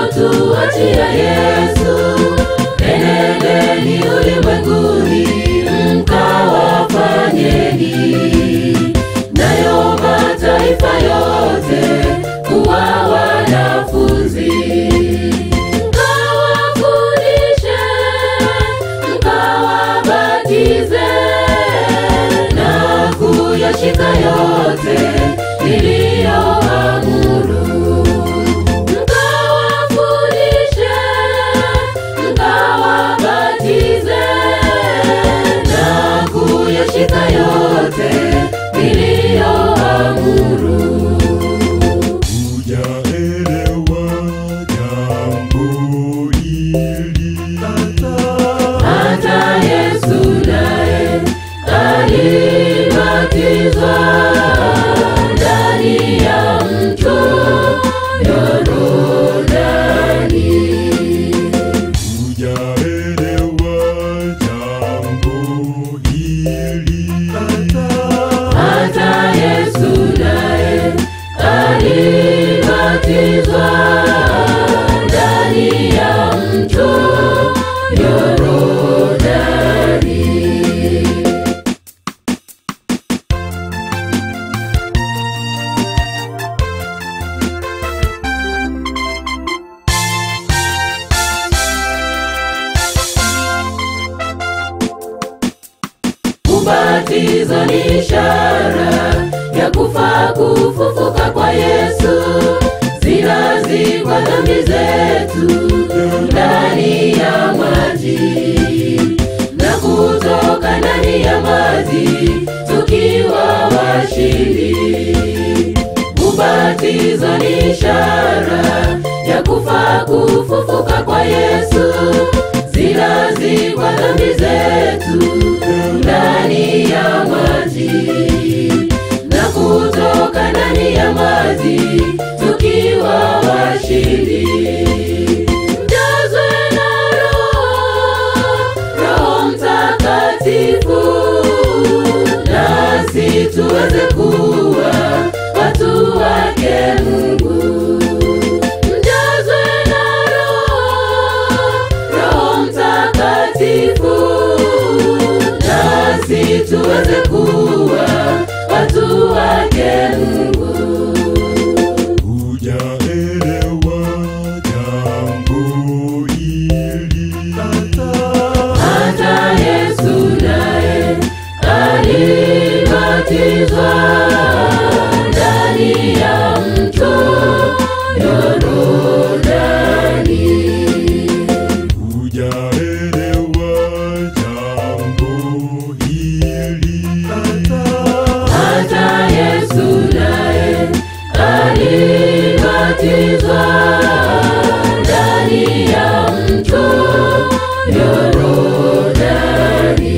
aliyotuachia Yesu. Enendeni ulimwenguni mkawafanyeni nayo mataifa yote kuwa wanafunzi, mkawafundishe, mkawabatize na kuyashika yote niliyoamuru. Mkawafundishe, mkawabatize na kuyashika yote niliyoamuru. Hujaelewa jambo hili Hata Yesu naye alibatizwa ndani ya mto Yordani. Hujaelewa jambo hili Hata Yesu naye alibatizwa ndani ya mto Yordani. Ubatizo ni ishara ya kufa kufufuka kwa Yesu, zinazikwa dhambi zetu ndani ya maji na kutoka ndani ya maji tukiwa washindi. Ubatizo ni ishara ya kufa kufufuka kwa Yesu, zinazikwa dhambi zetu ndani ya maji na kutoka ndani ya maji tukiwa washindi. Mjazwe na Roho, Roho Mtakatifu, nasi tuweze kuwa watu wake Mungu. Mjazwe na Roho, Roho Mtakatifu, nasi tuweze kuwa watu wake Mungu. Hujaelewa jambo hili Hata Yesu naye alibatizwa ndani ya mto Yordani. Hujaelewa jambo hili Hata Yesu naye alibatizwa ndani ya mto Yordani.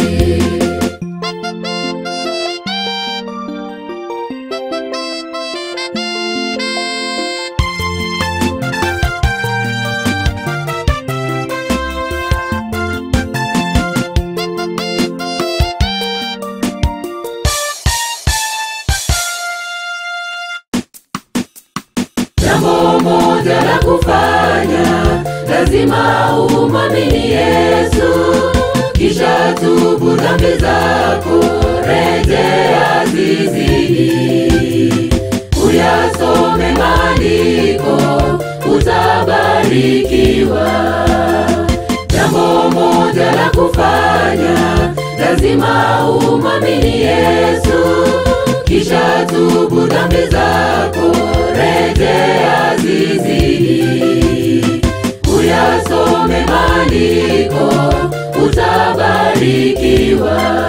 Jambo moja la kufanya, lazima umwamini Yesu, kisha tubu dhambi zako, rejea zizini, uyasome maandiko, utabarikiwa. Jambo moja la kufanya, lazima umwamini Yesu, kisha tubu dhambi zako, rejea zizini, uyasome maandiko, utabarikiwa.